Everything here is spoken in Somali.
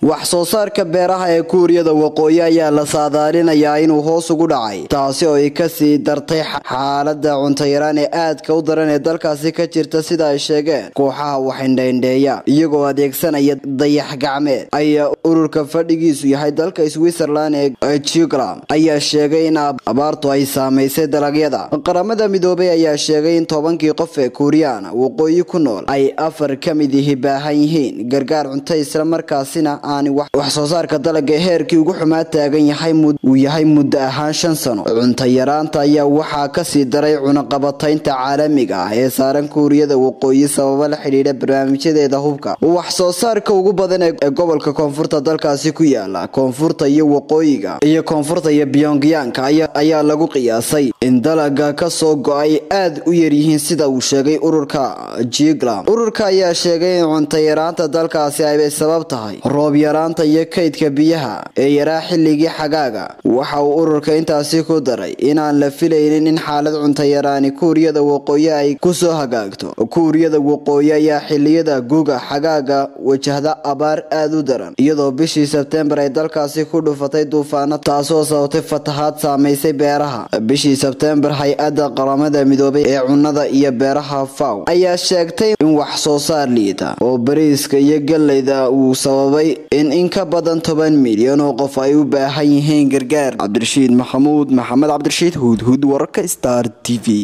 wax soo saarka beeraha ee kuuriyada waqooyi ayaa la saadaalinayaa inuu hoos ugu dhacay taasi oo ay kasii dartay xaalada cuntayaraan ee aadka u daran ee dalkaasi ka jirta sida ay sheegeen kooxaha waxindhaindheeya iyagoo adeegsanaya dayax gacmeed ayaa ururka fadhigiisu yahay dalka switzerland ee jugland ayaa sheegay in abaartu ay saamaysay dalagyada qaramada midoobay ayaa sheegay in tobankii qof ee kuuriyaan waqooyi ku nool ay afar ka mid ihi baahan yihiin gargaar cunto islamarkaasina wax soo saarka dalaga heerkii ugu xumaa taagan yahay uu yahay muddo ahaan shan sano cunto yaraanta ayaa waxaa kasii daray cunaqabataynta caalamiga ah ee saaran kuuriyada waqooyi sababo la xidhiidha barnaamijyadeeda hubka wax soo saarka ugu badan ee gobolka koonfurta dalkaasi ku yaala koonfurta iyo waqooyiga iyo koonfurta iyo byongyanka ayaa lagu qiyaasay in dalaga kasoo go-ay aad u yaryihiin sida uu sheegay ururka jiglam ururka ayaa sheegay in cunto yaraanta dalkaasi ay sabab tahay roob yaraanta iyo kaydka biyaha ee yaraa xilligii xagaaga waxa uu ururka intaasi ku daray inaan la filaynin in xaalad cuntayaraani kuuriyada waqooyi ay kusoo hagaagto kuuriyada waqooyi ayaa xiliyada guga xagaaga wajahda abaar aad u daran iyadoo bishii sebtembar ay dalkaasi ku dhufatay duufaano taasoo sababtay fatahaad saamaysay beeraha bishii sebtembar hay-adda qaramada midoobay ee cunnada iyo beeraha faw ayaa sheegtay in wax soo saar liita oo bariiska iyo galleyda uu sababay in in ka badan toban milyan oo qof ay u baahan yihiin gargaar cabdirashiid maxamuud maxamed cabdirashiid huudhuud wararka star t v